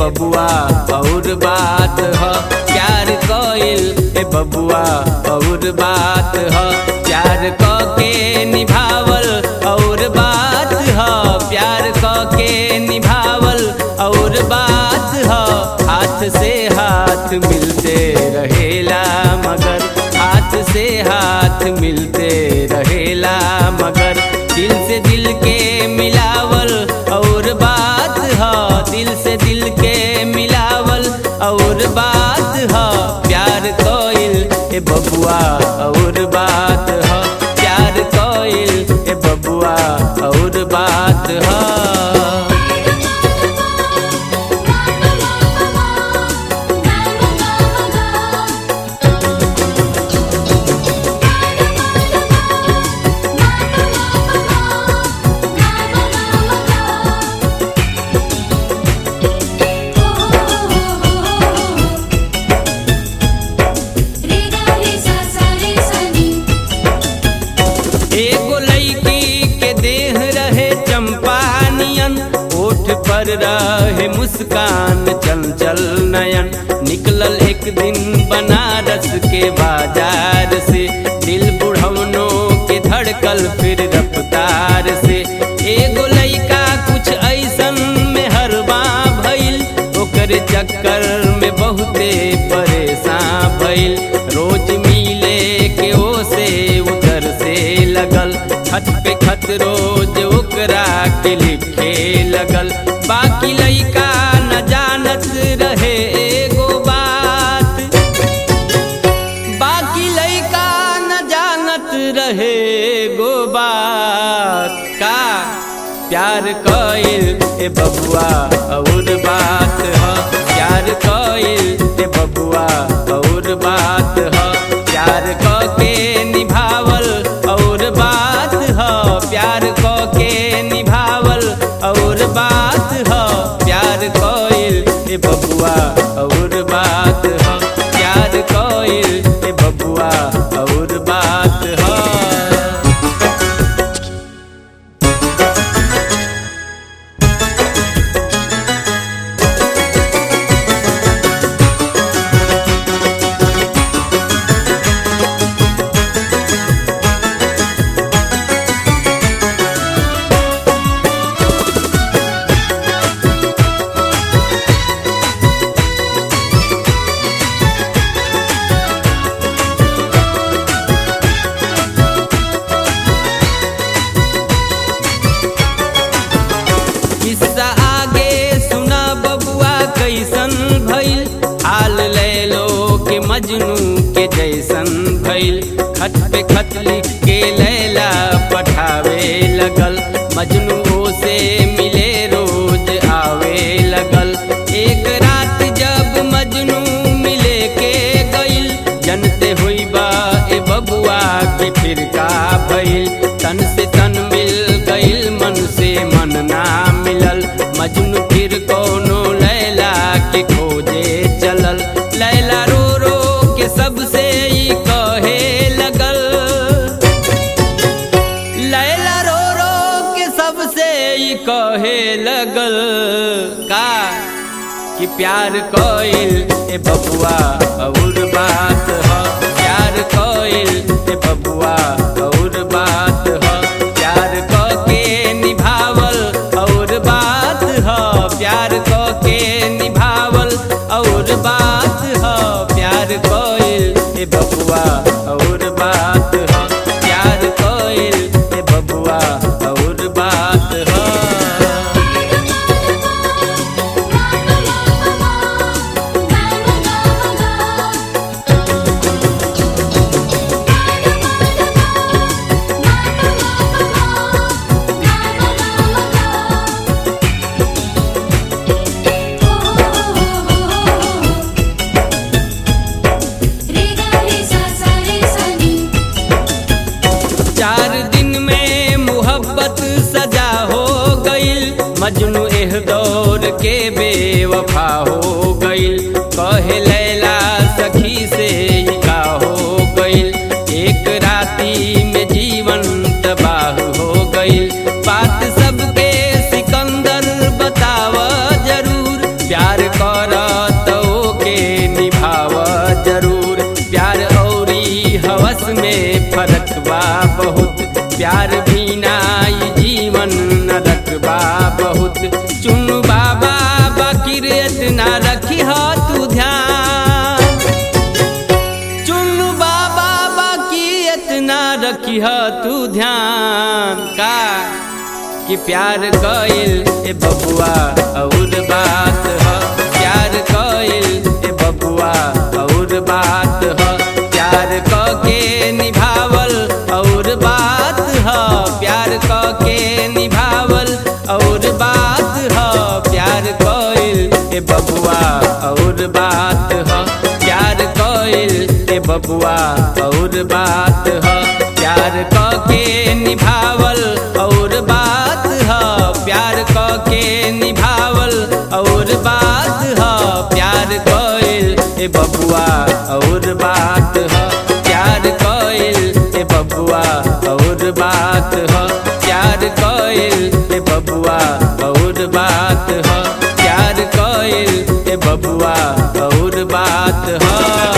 बबुआ और बात ह प्यार कइल ए बबुआ और बात ह प्यार क के निभावल और बात ह प्यार क के निभावल और बात ह हाथ से हाथ मिलते रहेला मगर हाथ से हाथ मिलते रहेला मगर दिल से दिल के मिलावल और बात ह दिल से दिल के मिलावल और बात ह प्यार कोइल ए बबुआ और बात ह प्यार कोइल ए बबुआ और बात ह एगो लड़की के देह रहे चंपा नियन ओठ पर रहे मुस्कान चंचल नयन निकलल एक दिन बनारस के बाजार से दिल बुढ़वनों के धड़कल फिर रफ्तार से एगो लड़का कुछ ऐसन में हरबा भइल ओकर चक्कर में बहुते परेशान भइल रोज मिले के ओ से उधर से लगल खत पे खत रोज ओकरा के लिखे लगल बाकी लइका न जानत रहे एगो बात बाकी लइका न जानत रहे एगो बात का प्यार कइल ए बबुआ और बात ह प्यार कइल ए बबुआ और बात ह प्यार क के निभावल और बात ह प्यार क के निभावल और बात ह प्यार कइल ए बबुआ और बात ह प्यार कइल ए बबुआ और बात ह किस्सा आगे सुना बबुआ कैसन भइल हाल ले लो के मजनू के जैसन भइल खत पे खत लिख के लैला पठावे लगल मजनू से मिले रोज आवे लगल एक रात जब मजनू मिले के गइल जनते हुई बा ए बबुआ के फिर का भइल तन से तन मिल गइल मन से मन ना मिलल मजनू फिर कोनो लैला के खोजे चलल लैला रो रो के सबसे ई कहे लगल लैला रो रो के सबसे ई कहे लगल का कि प्यार कइल ए बबुआ और बात ह प्यार कइल ए बबुआ और बात ह प्यार क के निभावल और बात ह प्यार क के निभावल और बात ह प्यार कइल ए बबुआ और बात ह प्यार कइल ए बबुआ और बात ह चार दिन में मोहब्बत सजा हो गइल मजनू एह दौर के बेवफा हो गइल कहे लैला सखी से ही का हो गइल एक राती में जीवन तबाह हो गइल बात सबके सिकंदर बताव जरूर प्यार क कठिनाई जीवन नरक बा बहुत चुनु बाबा बाकिर इतना रखी हो तू ध्यान चुनु बाबा बाकी इतना रखी हो तू ध्यान का कि प्यार कइल ए बबुआ और बात ह प्यार कइल ए बबुआ और बात ह प्यार क के निभावल और बात ह प्यार क के निभावल और बात ह प्यार कइल ए बबुआ और बात ह प्यार कइल ए बबुआ और बात ह प्यार क के निभावल और बात ह प्यार क के निभावल और बात ह प्यार कइल ए बबुआ और बात ह प्यार कइल ए बबुआ और बात ह प्यार कइल ए बबुआ और बात ह प्यार कइल ए बबुआ और बात ह